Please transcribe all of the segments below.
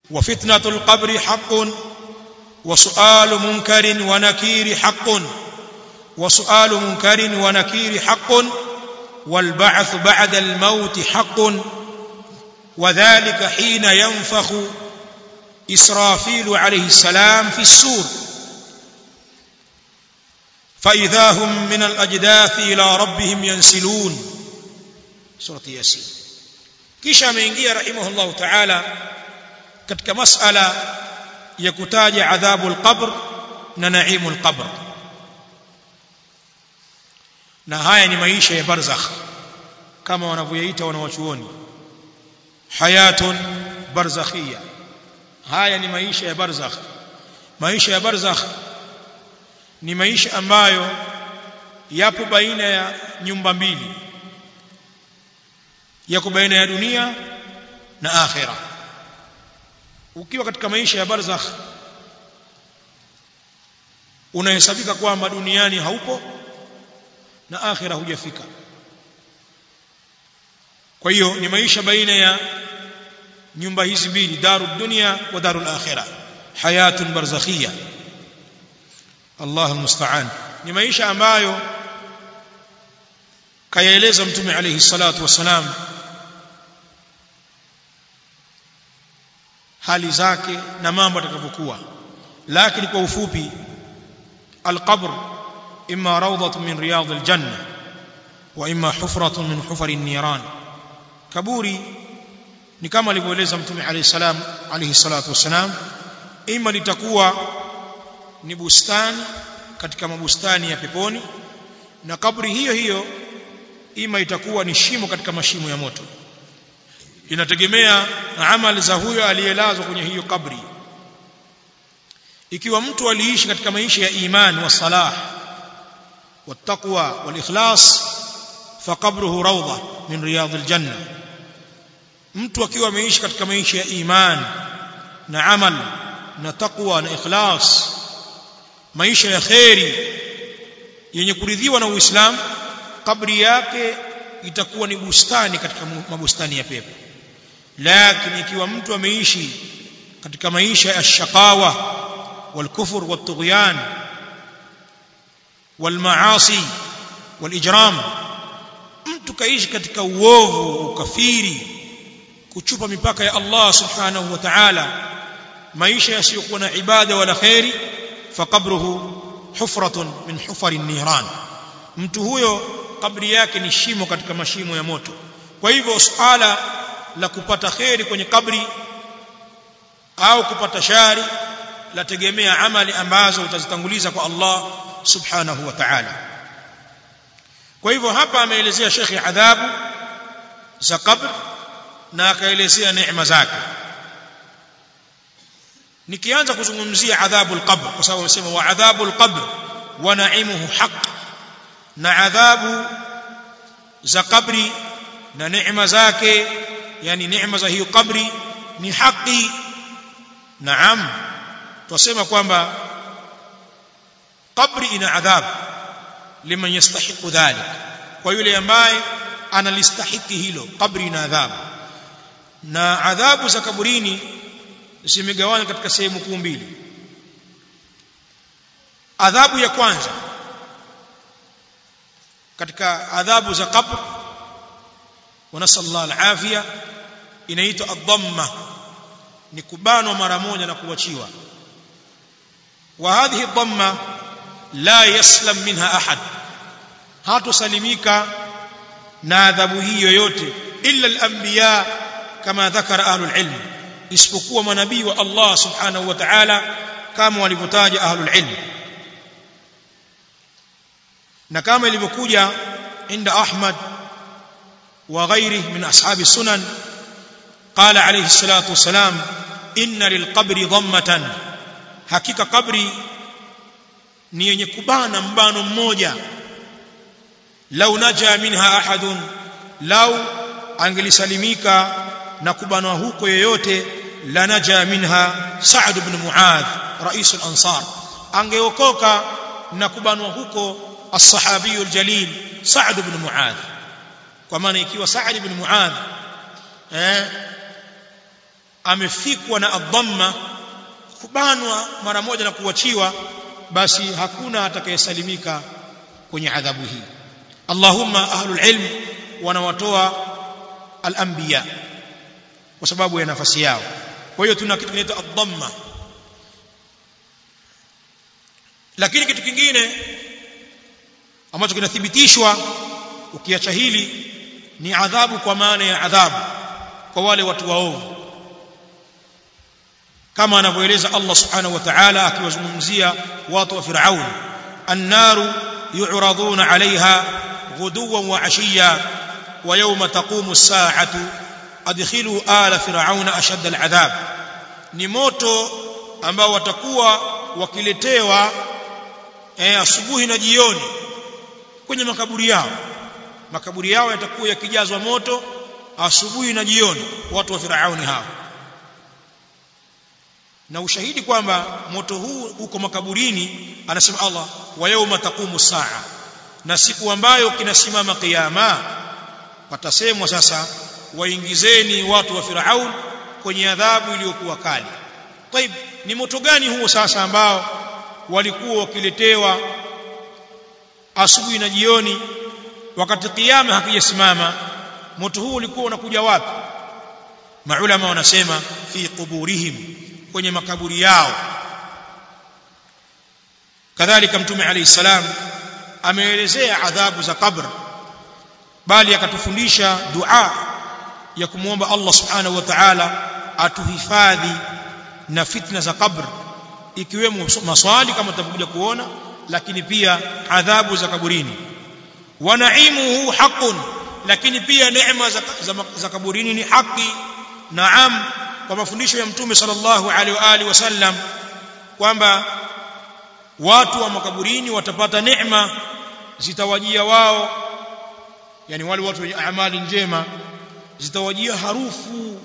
وفتنة القبر حق وسؤال منكر ونكير حق وسؤال منكر ونكير حق والبعث بعد الموت حق وذلك حين ينفخ إسرافيل عليه السلام في السور فإذا هم من الأجداث إلى ربهم ينسلون سورة ياسين kisha ameingia rahimahullahu ta'ala katika masala ya kutaja adhabu al-qabr na naimu al-qabr na haya ni maisha ya barzakh kama wanavyoyaita wanawachuoni hayatun barzakhia haya ni maisha ya barzakh maisha ya barzakh ni maisha ambayo yapo baina ya nyumba mbili yako baina ya dunia na akhira ukiwa katika maisha ya barzakh unahesabika kwamba duniani haupo na akhira hujafika kwa hiyo ni maisha baina ya nyumba hizi mbili daru dunia wa daru akhirah hayatun barzakhia Allah almusta'an ni maisha ambayo kayaeleza mtume alayhi salatu wasalam hali zake na mambo atakavyokuwa lakini kwa ufupi alqabr imma rawdatun min riyad aljanna wa imma hufratun min hufari an-niran kaburi ni kama alivyoeleza mtume alayhi salam alayhi salatu wasalam ima litakuwa ni bustani katika mabustani ya peponi na kaburi hiyo hiyo ima itakuwa ni shimo katika mashimo ya moto inategemea amali za huyo aliyelazwa kwenye hiyo kabri ikiwa mtu aliishi katika maisha ya iman wa salah والتقوى والإخلاص فقبره روضة من رياض الجنة mtu akiwa ameishi katika maisha ya iman na amal na taqwa na ikhlas maisha ya khairi yenye kuridhiwa na Uislamu kabri yake itakuwa ni bustani katika mabustani ya pepo lakini ikiwa mtu ameishi katika maisha ya shakawa والكفر والطغيان والمعاصي والإجرام mtu kaishi katika uovu ukafiri kuchupa mipaka ya Allah subhanahu wa ta'ala maisha yasiyokuwa na ibada wala khairi faqabruhu hufratun min hufari niran mtu huyo kabri yake ni shimo katika mashimo ya moto kwa hivyo suala la kupata khairi kwenye kabri au kupata shari lategemea amali ambazo utazitanguliza kwa Allah subhanahu wa ta'ala kwa hivyo hapa ameelezea shekhi adhabu za kabr na akaelezea neema zake nikianza kuzungumzia adhabu alqabr kwa sababu amesema wa adhabu alqabr wa na'imuhu haqq na adhabu za kabri na neema zake yani neema za hiyo kabri ni haki naam twasema kwamba kabri ina adhabu liman yastahiqu dhalik kwa yule ambaye analistahiki hilo kabri ina adhabu na adhabu za kaburini zimegawanywa katika sehemu kuu mbili adhabu ya kwanza katika adhabu za qabr wa nasallallahu alafia inaitwa ad-dhamma ni kubanwa mara moja na kuachiwa wa hadhihi ad-dhamma la yaslam minha ahad hatosalimika na adhabu hii yoyote illa al-anbiya kama dhakara ahlul ilm isipokuwa manabii wa Allah subhanahu wa ta'ala kama walivyotaja ahlul ilm na kama ilivyokuja inda Ahmad wa ghairihi min ashabi sunan qala alayhi salatu wasalam inna lilqabri dhammatan hakika kabri ni yenye kubana mbano mmoja lau naja minha ahadun lau angelisalimika na kubanwa huko yoyote la naja minha Sa'd ibn Muadh rais al-Ansar angeokoka na kubanwa huko as-sahabi al-jalil Sa'd ibn Muadh kwa maana ikiwa Sa'd ibn Muadh eh amefikwa na adhamma kubanwa mara moja na kuachiwa basi hakuna atakayesalimika kwenye adhabu hii Allahumma ahlul ilm wanawatoa al-anbiya kwa sababu ya nafasi yao kwa hiyo tuna kitu kinaitwa adhamma lakini kitu kingine ambacho kinathibitishwa ukiacha hili ni adhabu kwa maana ya adhabu kwa wale watu waovu kama anavyoeleza Allah subhanahu wa ta'ala akiwazungumzia watu wa Firaun annaru yu'raduna 'alayha ghuduwan wa 'ashiyya wa yawma taqumu as-sa'atu adkhilu ala fir'auna ashadda al-'adhab ni moto ambao watakuwa wakiletewa eh, asubuhi na jioni kwenye makaburi yao makaburi yao yatakuwa yakijazwa moto asubuhi na jioni watu wa Firauni hao na ushahidi kwamba moto huu uko makaburini anasema Allah wa yauma taqumu saa na siku ambayo kinasimama kiyama patasemwa sasa waingizeni watu wa Firaun kwenye adhabu iliyokuwa kali طيب ni moto gani huo sasa ambao walikuwa wakiletewa asubuhi na jioni wakati kiyama hakijasimama moto huu ulikuwa unakuja wapi maulama wanasema fi quburihim kwenye makaburi yao kadhalika mtume alayhi salam ameelezea adhabu za kabr bali akatufundisha dua ya kumwomba Allah subhanahu wa ta'ala atuhifadhi na fitna za kabr ikiwemo maswali kama tutakuja kuona lakini pia adhabu za kaburini wa naimuhu haqqun lakini pia neema za, za, za kaburini ni haki naam kwa mafundisho ya mtume sallallahu alaihi wa alihi wasallam kwamba watu wa makaburini watapata neema zitawajia wao yani wale watu wenye amali njema zitawajia harufu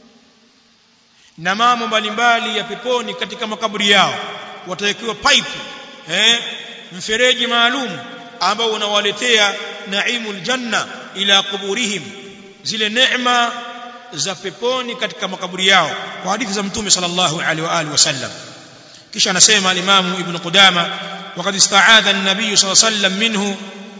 na mambo mbalimbali ya peponi katika makaburi yao watawekewa pipe eh mfereji maalum ambao unawaletea naimul janna ila kuburihim zile neema za peponi katika makaburi yao kwa hadithi za mtume sallallahu alaihi wa alihi wasallam kisha anasema al-Imam Ibn Qudama waqad ista'adha an-nabiy sallallahu alaihi wasallam minhu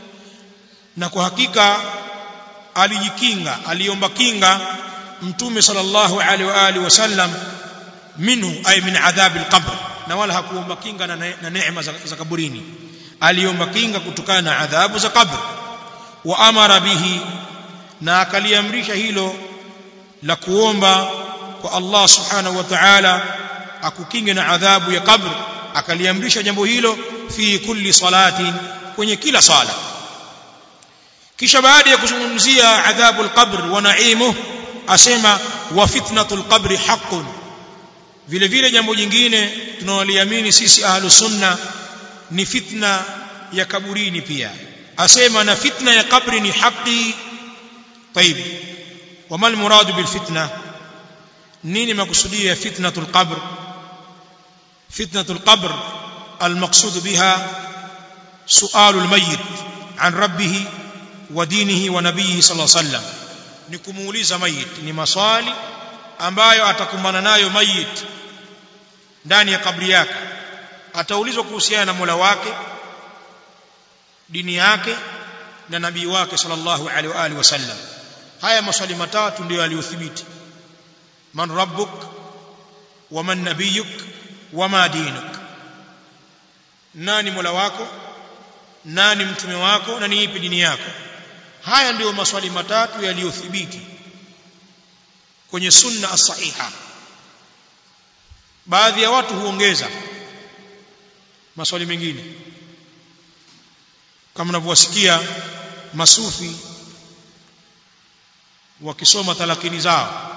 na kwa hakika alijikinga aliomba kinga mtume sallallahu alaihi wa alihi wasallam minhu ay min adhab al-qabr na wala hakuomba kinga na, na neema za, za kaburini aliomba kinga kutokana na adhabu za kabr wa amara bihi na akaliamrisha hilo la kuomba kwa Allah subhanahu wa ta'ala akukinge na adhabu ya kabr akaliamrisha jambo hilo fi kulli salatin kwenye kila sala kisha baada ya kuzungumzia adhabu al-qabr wa na'imuh asema wa fitnatul qabri haqqun vile vile jambo jingine tunaloliamini sisi ahlus sunna ni fitna ya kaburini pia asema na fitna ya kabri ni haki طيب وما المراد بالفتنه نيني مقصوديه فتنه القبر فتنه القبر المقصود بها سؤال الميت عن ربه ودينه ونبيه صلى الله عليه وسلم ni kumuuliza mayit ni maswali ambayo atakumbana nayo mayit ndani ya kabri yake ataulizwa kuhusiana na Mola wake dini yake na nabii wake sallallahu alaihi wa alihi wasallam haya maswali matatu ndio yaliyothibiti man rabbuk wa man nabiyuk wa ma dinuk nani Mola wako nani mtume wako na ni ipi dini yako haya ndiyo maswali matatu yaliyothibiti kwenye sunna as-sahiha baadhi ya watu huongeza maswali mengine kama mnavyowasikia masufi wakisoma talakini zao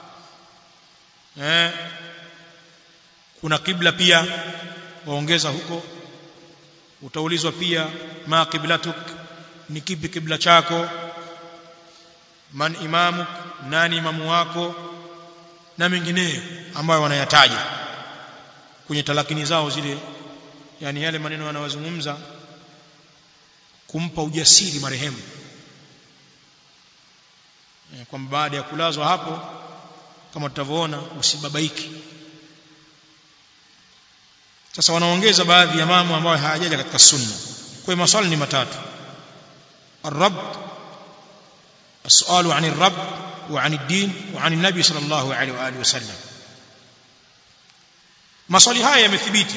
eh kuna kibla pia waongeza huko utaulizwa pia ma qiblatuk ni kipi kibla chako man imamuk nani imamu wako na mengineyo ambayo wanayataja kwenye talakini zao zile yani yale maneno wanayozungumza kumpa ujasiri marehemu kwamba baada ya kulazwa hapo kama tutavyoona usibabaiki sasa wanaongeza baadhi ya mambo ambayo hayajaja katika sunna kwa maswali ni matatu الرب السؤال عن الرب وعن الدين وعن النبي صلى الله عليه واله وسلم maswali haya yamethibiti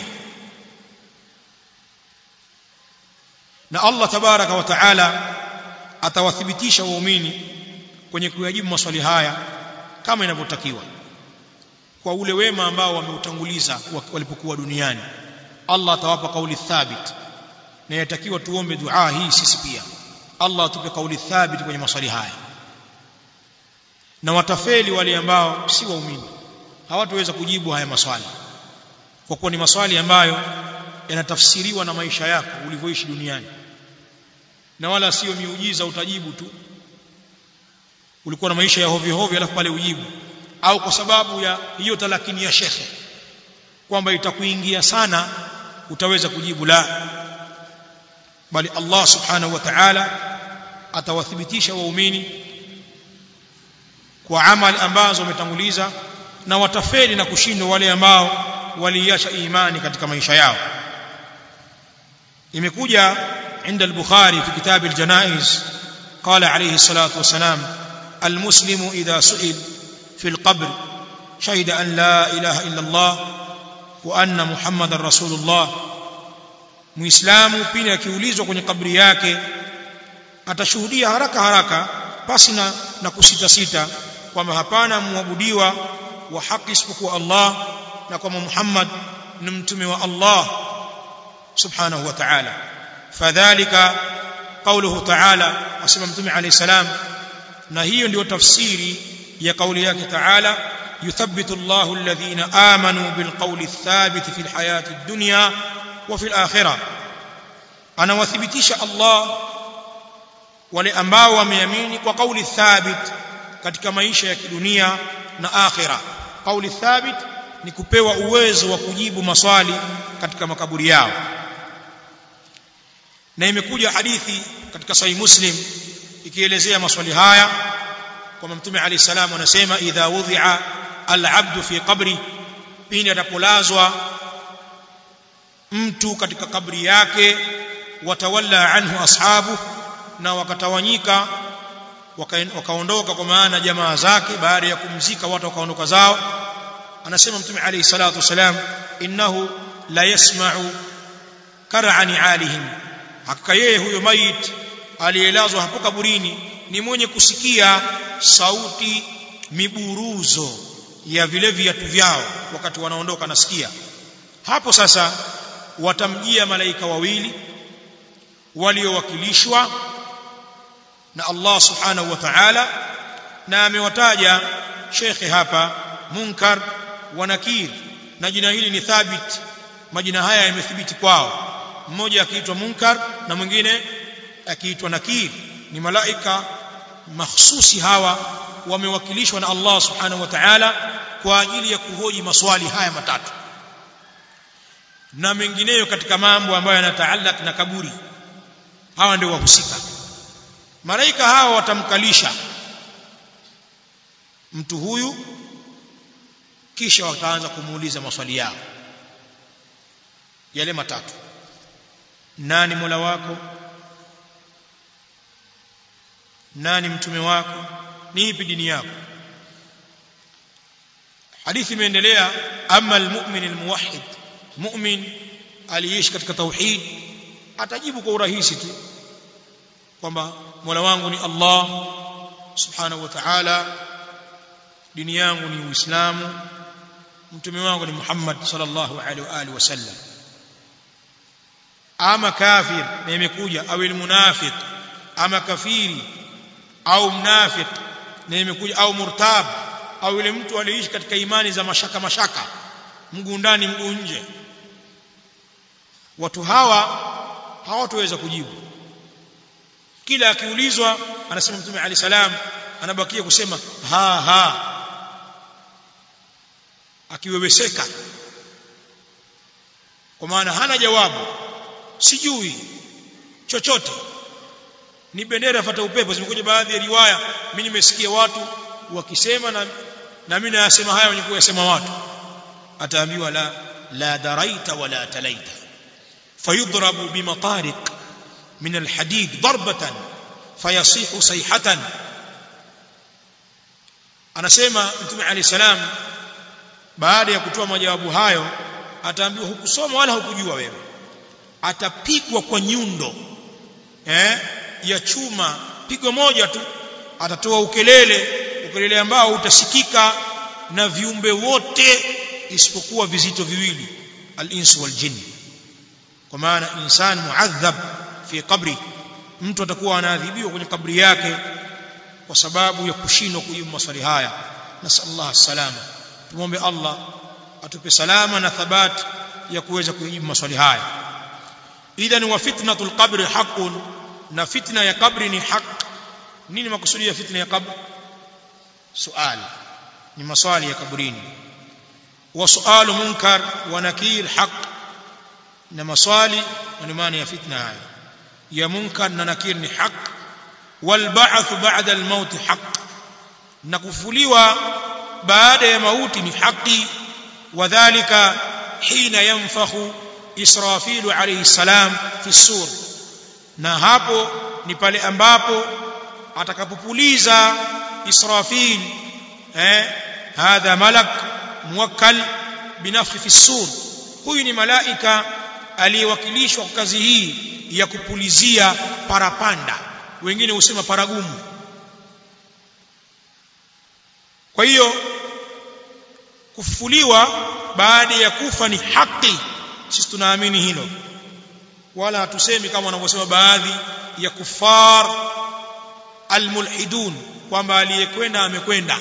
na Allah tabaraka wa taala atawathibitisha waumini kwenye kuyajibu maswali haya kama inavyotakiwa kwa ule wema ambao wameutanguliza walipokuwa duniani Allah atawapa kauli thabit na yatakiwa tuombe dua hii sisi pia Allah atupe kauli thabit kwenye maswali haya na watafeli wale ambao si waumini hawataweza kujibu haya maswali kwa kuwa ni maswali ambayo yanatafsiriwa na maisha yako ulivyoishi duniani na wala sio miujiza utajibu tu ulikuwa na maisha ya hovyo hovyo alafu pale ujibu au kwa sababu ya hiyo talakini ya shekhe kwamba itakuingia sana utaweza kujibu la bali Allah subhanahu wa ta'ala atawathibitisha waumini kwa amali ambazo wametanguliza na watafeli na kushindwa wale ambao waliacha imani katika maisha yao imekuja عند البخاري في كتاب الجنائز قال عليه الصلاة والسلام المسلم إذا سئل في القبر شهد أن لا إله إلا الله وأن محمد رسول الله muislamu pindi akiulizwa kwenye kabri yake atashuhudia haraka haraka pasi na, na kusita sita kwamba hapana muabudiwa wa haki isipokuwa Allah na kwamba Muhammad ni mtume wa Allah subhanahu wa ta'ala fadhalika qawluhu ta'ala asema mtume alayhi salam na hiyo ndio tafsiri ya kauli yake ta'ala yuthabbitu Allahu alladhina amanu bilqawli athabit fil hayati ad-dunya wa fil akhirah anawathibitisha Allah wale ambao wameamini kwa kauli thabit katika maisha ya kidunia na akhira kauli thabit ni kupewa uwezo wa kujibu maswali katika makaburi yao na imekuja hadithi katika sahih muslim ikielezea maswali haya kwamba mtume alayhi salam anasema idha wudhi'a al-'abdu fi qabri pindi atapolazwa mtu katika kabri yake watawalla anhu ashabu na wakatawanyika wakaondoka kwa maana jamaa zake baada ya kumzika watu wakaondoka zao anasema mtume alayhi salatu wasalam innahu la yasma'u kar'ani alihim hakika yeye huyo mait aliyelazwa hapo kaburini ni mwenye kusikia sauti miburuzo ya vile viatu vyao wakati wanaondoka nasikia hapo sasa watamjia malaika wawili waliowakilishwa na Allah subhanahu wa ta'ala na amewataja shekhe hapa munkar wa nakir na jina hili ni thabit majina haya yamethibiti kwao mmoja akiitwa munkar na mwingine akiitwa nakir ni malaika mahsusi hawa wamewakilishwa na Allah subhanahu wa ta'ala kwa ajili ya kuhoji maswali haya matatu na mengineyo katika mambo ambayo yanataallak na kaburi hawa ndio wahusika malaika hawa watamkalisha mtu huyu kisha wataanza kumuuliza maswali yao yale matatu nani mola wako nani mtume wako ni ipi dini yako hadithi imeendelea ama almu'min almuwahhid mu'min aliyeishi katika tauhid atajibu kwa urahisi tu kwamba mola wangu ni Allah subhanahu wa ta'ala dini yangu ni uislamu mtume wangu ni Muhammad sallallahu alaihi wa alihi wasallam ama kafir na imekuja au almunafiq ama kafiri au mnafiq na imekuja au murtab au yule mtu aliyeishi katika imani za mashaka mashaka mguu ndani mguu nje watu hawa hawataweza kujibu kila akiulizwa anasema mtume ali salam anabakia kusema ha ha akiweweseka kwa maana hana jawabu sijui chochote ni bendera fata upepo zimekuja baadhi ya riwaya mimi nimesikia watu wakisema na na mimi nayasema haya wenye kuyasema watu ataambiwa la la daraita wala talaita fayudrabu bimatariq min alhadid darbatan fayasihu sayhatan anasema mtume alayhi salam baada ya kutoa majawabu hayo ataambiwa hukusoma wala hukujua wewe atapigwa kwa nyundo eh ya chuma pigo moja tu atatoa ukelele ukelele ambao utasikika na viumbe wote isipokuwa vizito viwili al-insu wal jinn kwa maana insan muadhab fi qabri mtu atakuwa anaadhibiwa kwenye kabri yake kwa sababu ya kushindwa kujibu maswali haya nasallallahu salama tumombe Allah atupe salama na thabati ya kuweza kujibu maswali haya idhan wa fitnatul qabri haqqun na fitna ya kabri ni haq nini makusudi ya fitna ya kabri sual ni maswali ya kabrini wa sualu munkar wa nakir haq na maswali ni maana ya fitna haya ya munkar na nakir ni haq wal ba'th ba'da al maut haq na kufuliwa baada ya mauti ni haki wadhālika hina yanfakhu israfilu alayhi salam fi sur na hapo ni pale ambapo atakapopuliza israfil eh hadha malak muwakkal binafhi fi sur huyu ni malaika aliyewakilishwa kwa kazi hii ya kupulizia parapanda wengine husema paragumu kwa hiyo kufufuliwa baada ya kufa ni haki sisi tunaamini hilo wala hatusemi kama wanavyosema baadhi ya kufar almulhidun kwamba aliyekwenda amekwenda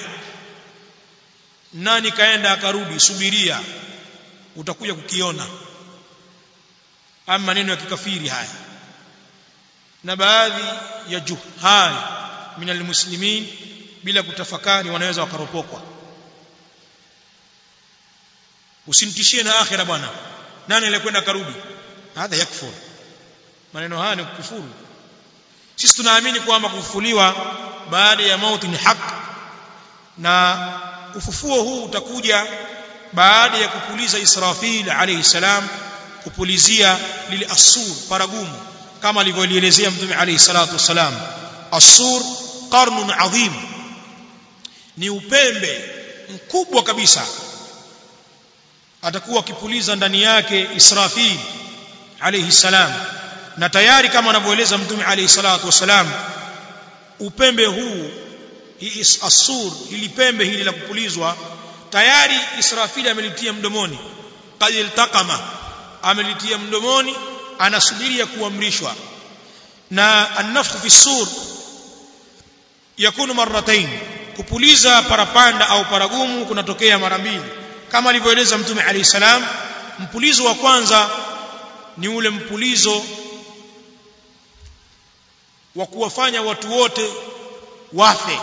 nani kaenda akarudi subiria utakuja kukiona ama maneno ya kikafiri haya na baadhi ya juhal min almuslimin bila kutafakari wanaweza wakaropokwa usimtishie na akhira bwana nani alikwenda karudi hadha yakfur maneno haya ni kufuru sisi tunaamini kwamba kufufuliwa baada ya mauti ni haki na ufufuo huu utakuja baada ya kupuliza Israfil alayhi salam kupulizia lile asur paragumu kama alivyolielezea mtume alayhi salatu wasalam asur qarnun adhim ni upembe mkubwa kabisa atakuwa akipuliza ndani yake Israfil alayhi salam na tayari kama anavyoeleza mtume alayhi salatu wasalam upembe huu hii asur hili pembe hili la kupulizwa tayari Israfili amelitia mdomoni qad iltaqama amelitia mdomoni anasubiria kuamrishwa na an-nafkhu fi sur yakunu marratain kupuliza parapanda au paragumu kunatokea mara mbili kama alivyoeleza mtume alayhi salam mpulizo wa kwanza ni ule mpulizo wa kuwafanya watu wote wafe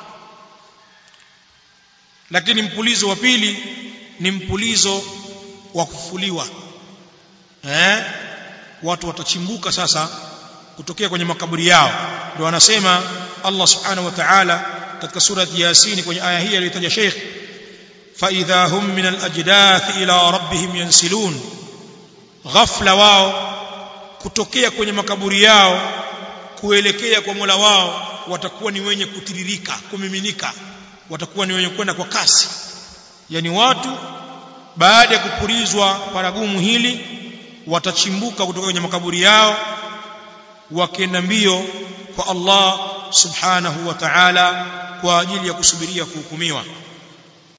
lakini mpulizo wa pili ni mpulizo wa kufuliwa eh watu watachimbuka sasa kutokea kwenye makaburi yao ndio anasema Allah subhanahu wa ta'ala katika surati Yasin kwenye aya hii aliyotaja Sheikh fa idha hum min al-ajdath ila rabbihim yansilun ghafla wao kutokea kwenye makaburi yao kuelekea kwa Mola wao watakuwa ni wenye kutiririka kumiminika watakuwa ni wenye kwenda kwa kasi yani watu baada ya kupulizwa paragumu hili watachimbuka kutoka kwenye makaburi yao wakienda mbio kwa Allah subhanahu wa ta'ala kwa ajili ya kusubiria kuhukumiwa